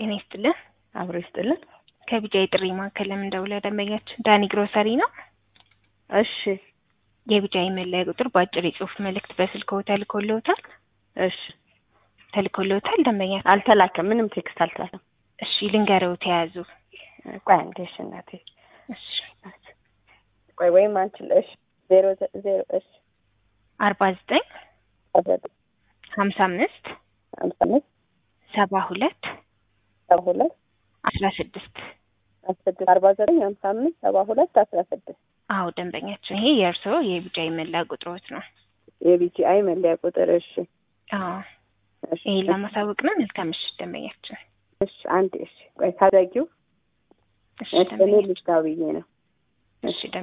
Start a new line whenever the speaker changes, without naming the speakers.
ጤና ይስጥልን።
አብሮ ይስጥልን።
ከቢጃ የጥሪ ማዕከል ለምን ደውለ ደንበኛችን ዳኒ ግሮሰሪ ነው።
እሺ
የቢጃ የመለያ ቁጥር በአጭር የጽሁፍ መልእክት በስልክዎ ተልኮልዎታል?
እሺ
ተልኮልዎታል ደንበኛ?
አልተላከም። ምንም ቴክስት አልተላከም።
እሺ ልንገረው ተያዙ።
ቆይ አንዴ እሺ እናቴ
እሺ
ቆይ ወይም አንቺ እሺ ዜሮ ዘ- ዜሮ እሺ
አርባ ዘጠኝ
አስራ ዘጠኝ
ሀምሳ አምስት
ሀምሳ አምስት
ሰባ ሁለት
ሰባ ሁለት
አስራ ስድስት
አስራ ስድስት አርባ ዘጠኝ ሀምሳ አምስት ሰባ ሁለት አስራ ስድስት
አዎ ደንበኛችን ይሄ የእርስዎ የቢጃ የመለያ ቁጥሮት ነው።
የቢጂአይ መለያ ቁጥር እሺ
አዎ
እሺ
ይሄን ለማሳወቅ ነው። መልካም ምሽት ደንበኛችን።
እሺ አንዴ እሺ ቆይ ታዘጊው
እሺ
እኔ
ደንበኛችን።
ልጅ ጋር ብዬ ነው
እሺ